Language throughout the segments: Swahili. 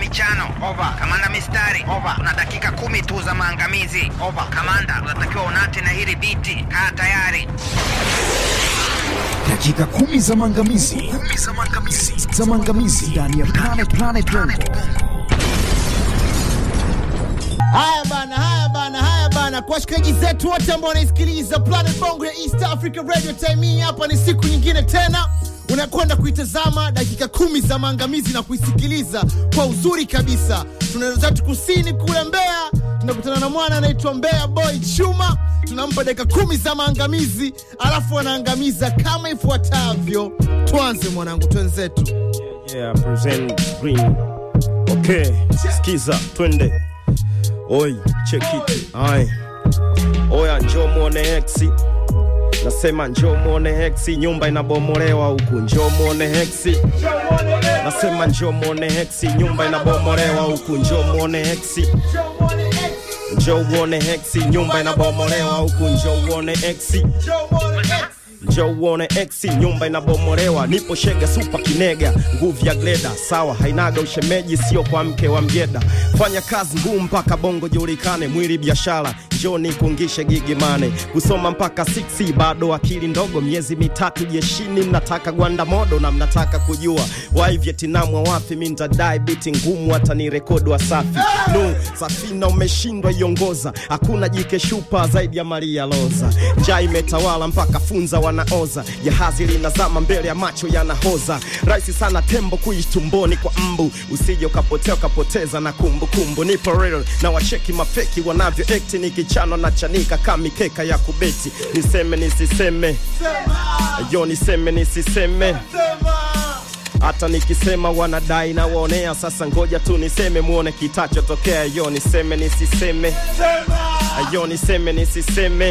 michano over. Kamanda mistari over. Una dakika kumi tu za maangamizi over. Kamanda, unatakiwa unate na hili biti. Kaa tayari. dakika kumi za maangamizi Kumi za maangamizi za maangamizi ndani ya Planet Planet Bongo. Haya bana, haya bana, haya bana, kwa washikaji zetu wote ambao wanaisikiliza Planet Bongo ya East Africa Radio Time hii, hapa ni siku nyingine tena unakwenda kuitazama dakika kumi za maangamizi na kuisikiliza kwa uzuri kabisa. Tunaenda zetu kusini kule Mbeya, tunakutana na mwana anaitwa Mbeya Boy Chuma, tunampa dakika kumi za maangamizi, alafu anaangamiza kama ifuatavyo. Tuanze mwanangu, twenzetu. Yeah, present green. Okay, skiza twende. Oi, check it. Ai. Oya njoo muone Hexi. Nasema njoo muone Hexi, nyumba inabomolewa huku. Njoo muone Hexi. Nasema njoo muone Hexi, nyumba inabomolewa huku. Njoo muone Hexi. Njoo uone Hexi, nyumba inabomolewa huku. Njoo uone Hexi. Njoo uone exi, nyumba inabomolewa, nipo shega supa kinega, nguvu ya gleda, sawa hainaga ushemeji, sio kwa mke wa mjeda. Fanya kazi ngumu mpaka bongo julikane, mwili biashara, njoo nikungishe gigi mane, kusoma mpaka 6 bado akili ndogo, miezi mitatu jeshini, mnataka gwanda modo na mnataka kujua wai Vietnam wa wapi, mi ntadai biti ngumu, hata ni rekodi wa safi nu safina umeshindwa iongoza, hakuna jike shupa zaidi ya Maria Loza, njaa imetawala mpaka funza wanaoza, jahazi linazama mbele ya macho yanahoza, rahisi sana tembo kuishi tumboni kwa mbu, usije ukapotea ukapoteza na kumbukumbu. Nipo real na wacheki mafeki wanavyo ekti, nikichanwa na chanika kama mikeka ya kubeti, niseme nisiseme, yo niseme nisiseme hata nikisema wanadai na waonea, sasa ngoja tu niseme muone kitachotokea. Yo niseme nisiseme, yo niseme nisiseme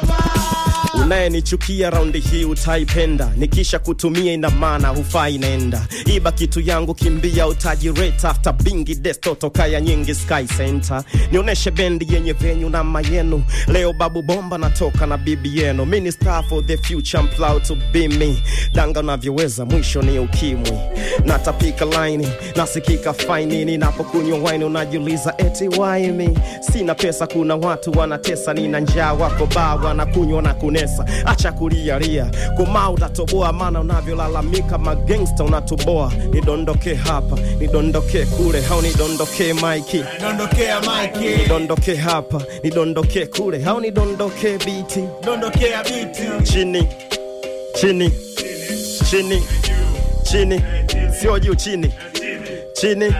unayenichukia raundi hii utaipenda, nikisha kutumia ina maana hufai nenda. Iba kitu yangu kimbia, utajireta after bingi desto toka ya nyingi sky center. Nioneshe bendi yenye venyu na mayenu, leo babu bomba natoka na bibi yenu. Mini star for the future, I'm proud to be me. Danga unavyoweza, mwisho ni ukimwi. Natapika laini, nasikika faini, ninapokunywa wine unajiuliza eti why me? Sina pesa, kuna watu wanatesa, nina njaa, wako baa wanakunywa na kunesa. Acha kulialia, koma utatoboa, maana unavyolalamika magangsta unatoboa. Nidondoke hapa, nidondoke kule, au nidondoke maiki Dondokea Mike, nidondoke hapa, nidondoke kule, au nidondoke biti dondokea biti. chini chini chini chini, sio juu, chini chini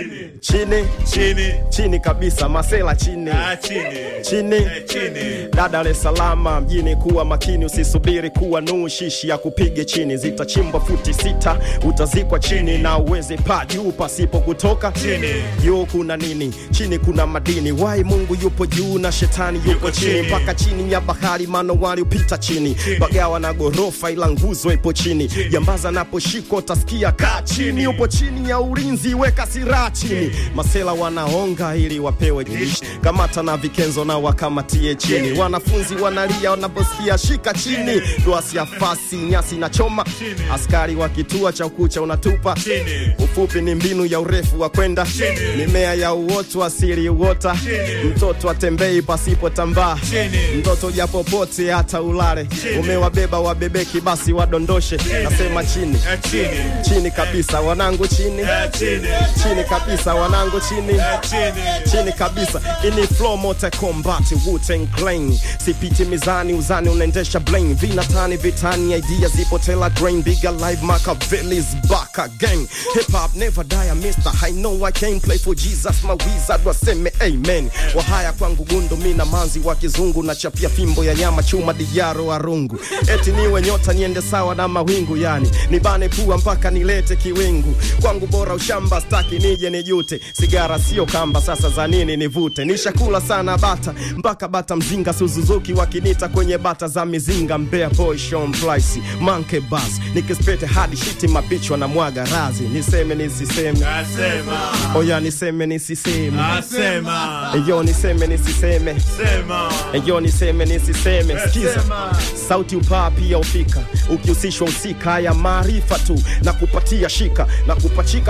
chini chini chini kabisa, masela chini ah, chini chini chini da Dar es Salaam mjini, kuwa makini, usisubiri kuwa nuu shishi ya kupige chini. Zitachimbwa futi sita, utazikwa chini na uweze paa juu pasipo kutoka Chini. Juu kuna nini? Chini kuna madini. Wai Mungu yupo juu na shetani yupo Yuko chini, chini. mpaka chini ya bahari manowari upita chini, bagawa na gorofa, ila nguzo ipo chini. Jambaza naposhikwa utasikia kaa chini, upo chini ya ulinzi, weka silaha chini. Masela wanaonga ili wapewe jishi, kamata na vikenzo na wakamatie chini. Wanafunzi wanalia wanaposikia shika chini, duasi ya fasi nyasi na choma, askari wa kituo cha ukucha unatupa Chini. ufupi ni mbinu ya urefu wa kwenda Chini. mimea ya uoto asili uota mtoto atembei pasipo tambaa Chini. mtoto japopote hata ulale umewabeba wabebeki basi wadondoshe nasema chini ah, chini chini kabisa wanangu chini ah, chini chini kabisa wanangu chini ah, chini chini kabisa ini flow mote combat Wu-Tang Clan sipiti mizani uzani unaendesha blame vinatani vitani idea zipo tela grain bigger live Machiavelli's back again hip hop never die mister I know I can play for Jesus my wizard waseme amen wahaya kwangu gundu mina manzi wa kizungu na chapia fimbo ya nyama chuma dijaro arungu eti niwe nyota niende sawa na mawingu yani nibane pua mpaka nilete kiwingu kwangu bora ushamba staki nije nijute sigara sio kamba sasa za nini nivute nishakula sana bata mpaka bata mzinga suzuzuki wakinita kwenye bata za mizinga mbea boy Sean Price manke bas nikispete hadi shiti mabichwa na mwaga razi niseme nisiseme asema oya niseme nisiseme asema eyo niseme nisiseme sema eyo niseme nisiseme sikiza sauti upaa pia ufika ukihusishwa usika ya maarifa tu na kupatia shika na kupachika pia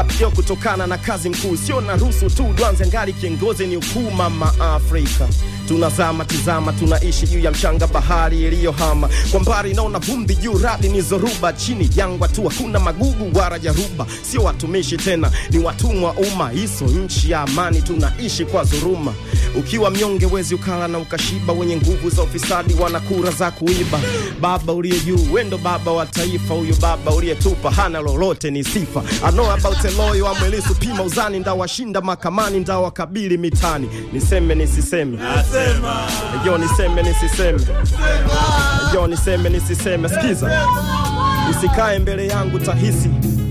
kutokana na kazi mkuu sio na ruhusu tu dwanze ngali kiongozi ni ukuu mama afrika tunazama tizama tunaishi juu ya mchanga bahari iliyohama kwa mbali naona vumbi juu radi ni zoruba chini jangwa tu hakuna magugu wala jaruba sio watumishi tena ni watumwa umma hiso nchi ya amani tunaishi kwa dhuruma ukiwa mnyonge wezi ukala na ukashiba wenye nguvu za ufisadi wana kura za kuiba baba uliye juu wendo baba wa taifa huyo baba uliyetupa hana lolote ni sifa I know about eloyo amwelisu pima uzani ndawashinda makamani ndawakabili mitani niseme nisiseme Nasema. yo niseme nisiseme yo niseme nisiseme sikiza usikae mbele yangu tahisi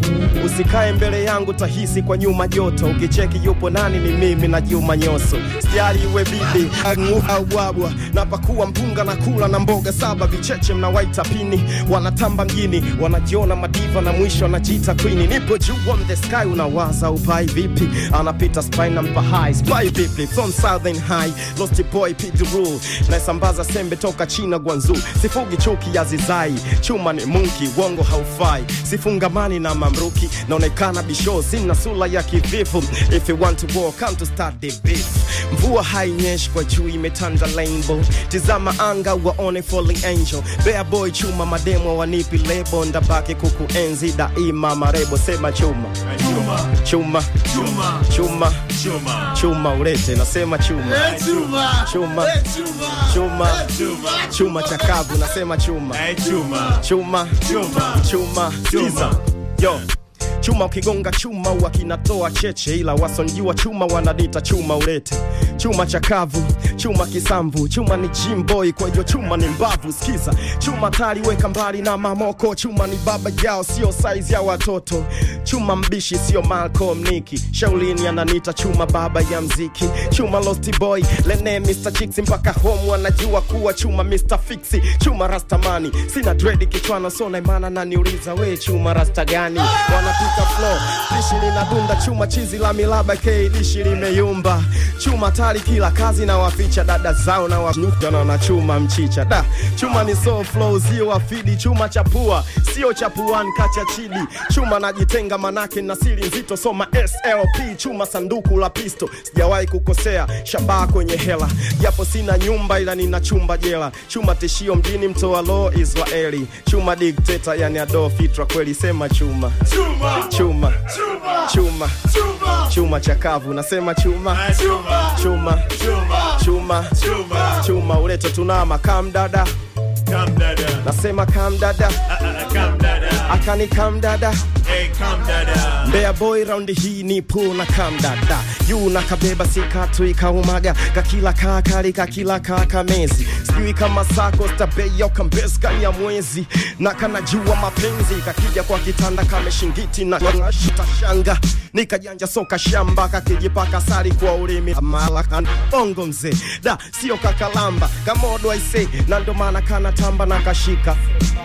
usikae mbele yangu tahisi kwa nyuma joto ukicheki yupo nani ni mimi na juma nyoso sijali iwe bibi au bwabwa napakuwa mpunga na kula na mboga saba vicheche mnawaita pini wanatamba mjini wanajiona madiva na mwisho anajiita queen nipo juu on the sky unawaza upai vipi anapita spy na mpa high spy vipi from southern high lost boy pid rule naisambaza sembe toka china gwanzu sifugi chuki ya zizai chuma ni munki wongo haufai sifungamani na mamruki naonekana bisho sina sula ya kivivu if you want to war come to start the beef mvua hainyeshi kwa juu imetanda rainbow tizama anga waone falling angel bear boy chuma mademo wanipi lebo ndabaki kukuenzi daima marebo sema chuma Chuma. chuma Chuma. chuma Chuma. chuma ulete nasema chuma Chuma. chuma Eh, chuma. chuma Chuma. chuma chakavu nasema chuma Eh, Chuma. chuma Chuma. chuma Chuma. Sikiza. yo chuma ukigonga chuma huwa kinatoa cheche ila wasonjua chuma wanadita chuma ulete chuma chakavu chuma kisamvu chuma ni jimboy kwa hiyo chuma ni mbavu skiza chuma tali weka mbali na mamoko chuma ni baba yao sio saizi ya watoto chuma mbishi sio malcolm niki shaulini ananita chuma baba ya mziki chuma lost boy lene mr chicks mpaka home wanajua kuwa chuma mr fixi chuma rastamani sina dredi kichwana so naimana naniuliza we chuma rasta gani wanapika flow dishi linadunda chuma chizi la milaba k dishi limeyumba chuma tali kila kazi na waficha dada zao na wanyukana na chuma mchicha da chuma ni so flow zio wafidi chuma chapua sio chapuan kacha chidi chuma najitenga manake na siri nzito soma slp chuma sanduku la pisto sijawahi kukosea shabaha kwenye hela japo sina nyumba ila nina chumba jela chuma tishio mjini mtoa lo israeli chuma dikteta yani ado fitra kweli sema chuma Chuma. chuma Chuma. chuma Chuma. chuma chakavu nasema chuma Eh, Chuma. chuma Chuma. chuma Chuma. chuma uleto tunama kam dada Come dada. nasema kam dada Ah, ah, Come dada. akani kam dada Hey, come dada. Mbea boy raundi hii ni pool na kam dada yu na kabeba sikatu ikaumaga kakila kakali kakila kakamezi sijui kama sako stabeyo kambes kanya mwezi na kanajua mapenzi kakija kwa kitanda kameshingiti na tashanga nikajanja soka shamba kakijipaka sari kwa ulimi malakan bongo mzee da sio kakalamba kamodo aise na ndo maana kana tamba na kashika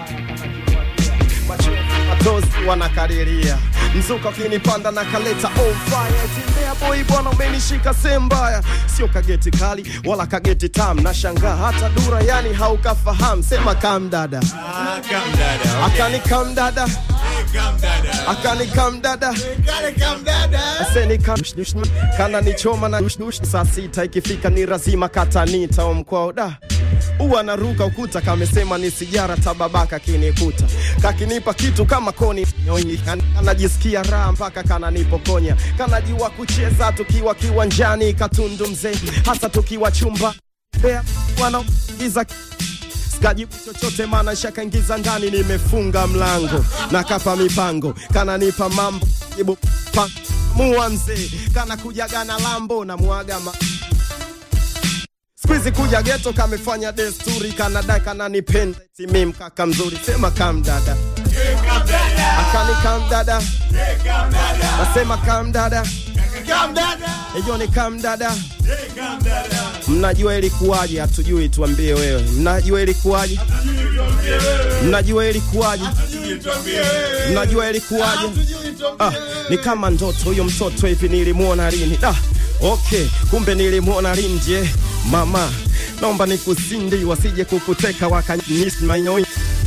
matozi wanakariria mzuka ukinipanda na kaleta on fire tembea boy bwana umenishika sehemu mbaya sio kageti kali wala kageti tam na shangaa hata dura yani haukafahamu sema kam dada Ah, come dada. Okay. akani kam dada Hey, come dada. akani kam dada Kale kam dada. aseni kam kana nichoma na dush dush saa sita ikifika ni razima katanita omkwao da huwa naruka ukuta kamesema ni sijara tababaka kinikuta kakinipa kitu kama koni nyonyi Kan- kanajisikia raha mpaka kananipokonya kanajiwa kucheza tukiwa kiwanjani katundu mzee hasa tukiwa chumba Bea, wanaiza sikajibu chochote maana shakaingiza ndani nimefunga mlango na kapa mipango kananipa mambo jibu pa mua mzee kana kujaga na lambo na mwaga ma Squeezy kuja geto kamefanya desturi kanadai kananipenda timi mkaka mzuri sema kam dada Hey, come dada. akani kam dada Hey, come dada. nasema kam dada Kam dada. hiyo ni kam dada Hey, come dada. mnajua ilikuwaje hatujui tuambie wewe mnajua ilikuwaje mnajua ilikuwaje Sijui tuambie wewe. mnajua ilikuwaje Hatujui tuambie ah, ni kama ndoto huyo mtoto hivi nilimwona lini ah, okay kumbe nilimwona lini je mama naomba nikusindi wasije kukuteka wakanyismainoi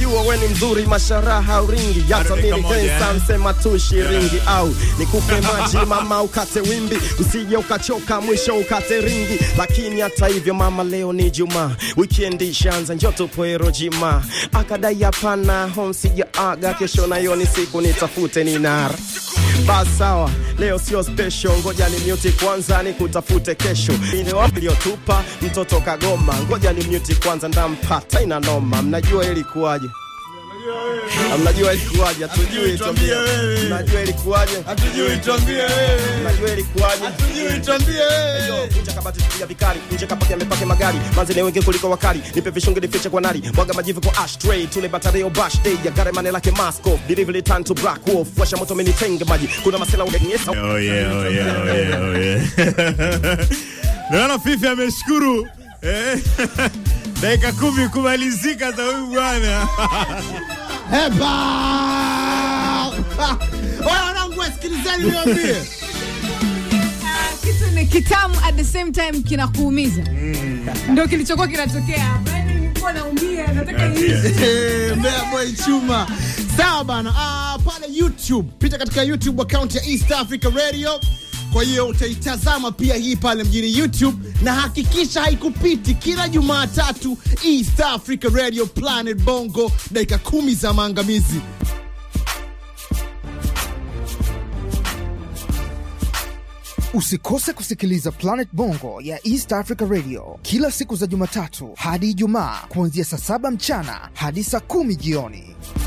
najua we ni mzuri masharaha uringi Bado yata dakika mili moja, kensa eh? msema tu shiringi au nikupe maji mama ukate wimbi usije ukachoka mwisho ukate ringi lakini hata hivyo mama leo ni juma wikendi ishaanza njo tupoero jima akadai hapana home sijaaga kesho nayo ni siku nitafute ninara basi sawa leo sio special ngoja ni mute kwanza ni kutafute kesho ile wapi iliyotupa mtoto kagoma ngoja ni mute kwanza ndampata ina noma mnajua ilikuwaje Ah, mnajua ilikuwaje hatujui tuambie tuambie. wewe. mnajua ilikuwaje Hatujui tuambie wewe. mnajua ilikuwaje Hatujui tuambie wewe. Yo, nje kabati tupiga vikali nje kapake amepake magari manzi ni wengi kuliko wakali nipe vishungi nifiche kwa nari mwaga majivu kwa ashtray tule batareo bash day ya gare mane lake masko delivery turn to black wolf washa moto mini tenge maji kuna masela ugenyesa Oh yeah, oh yeah, oh yeah, oh yeah. Naona Fifi ameshukuru eh, dakika kumi kumalizika za huyu bwana. Heba! Oya wanangu, wasikilizeni niwaambie. Ah, kitu ni kitamu at the same time kinakuumiza ndo kilichokuwa kinatokea hapa. Yaani nilikuwa naumia nataka iishe. Eh, Mbeya Boy Chuma. Sawa bana. Ah, pale YouTube, pita katika YouTube account ya East Africa Radio. Kwa hiyo utaitazama pia hii pale mjini YouTube na hakikisha haikupiti kila Jumatatu East Africa Radio Planet Bongo, dakika kumi za maangamizi. Usikose kusikiliza Planet Bongo ya East Africa Radio kila siku za Jumatatu hadi Ijumaa kuanzia saa saba mchana hadi saa kumi jioni.